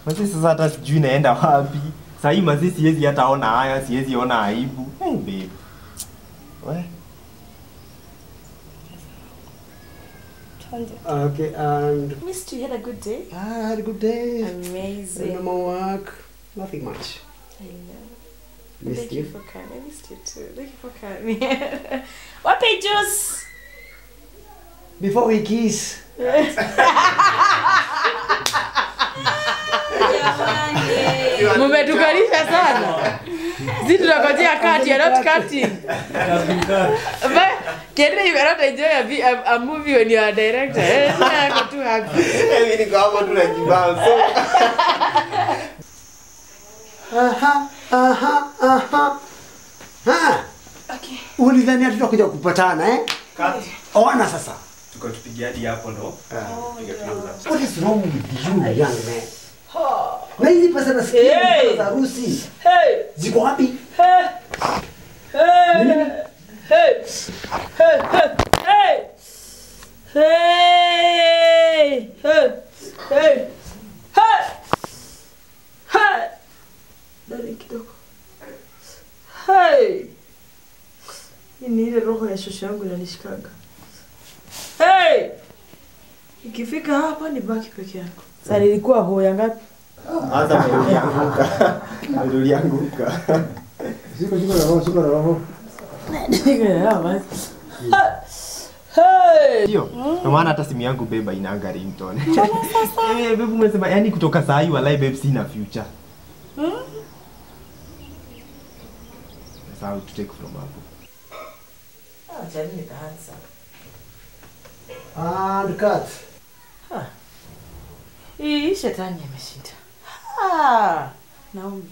Manzi sasa hata sijui naenda wapi. Sasa hii manzi siwezi hata ona haya, siwezi ona aibu. Hey babe. We. Twende. Okay, and Missed you. You had a good day. I had a good day. Amazing. Normal work. Nothing much. I know. Missed Thank you you. for coming. I missed you too. Thank you for coming. Wapi juice? Before we kiss. Mumetukalisha sana. Sisi tunakojea kati, you're not cutting. But Kendra, you cannot enjoy a, vi- a, a movie when you are a director. Eh, sina yako tu happy. Mimi niko hapa tu najibao. So Aha, aha, aha. Ha. Okay. Ulidhani hatutakuja kupatana eh? kati. Ona sasa. Tuko tupigia hadi hapo ndo. Piga trouser. What is wrong with you, young man? Na hizi pesa nasikia Hey. pesa za harusi Hey, ziko wapi? hey, hey, hey, hey, hey, hey, hey, hey, hey, hey, hey. Dali kidogo. Hey. Hii ni ile roho ya shosho yangu inanishikaga. Hey. Ikifika hapa ni baki peke yako. Sasa nilikuwa hoya ngapi? Anza vile ulianguka. Vile ulianguka. Siko siko na roho, siko na roho. Hey. Ndio. Kwa maana hata simu yangu beba inanga ringtone. Eh, babe umesema yani kutoka saa hii walai babe sina future. Sasa how to take from hapo. Acha mimi nikaanza. And cut. Hii shetani ameshinda. Ah, Naomi.